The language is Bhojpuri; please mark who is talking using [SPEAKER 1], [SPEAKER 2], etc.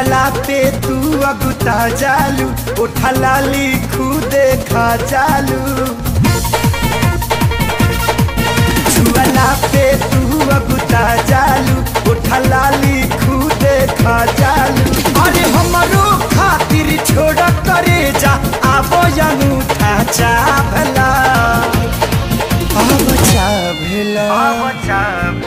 [SPEAKER 1] छुअला पे तू अगुता जालू उठला लिखू देखा जालू छुअला पे तू अगुता जालू उठला लिखू देखा जालू अरे हमरो खातिर छोड़ करे जा आबो अनूठा चाभला अब चाभला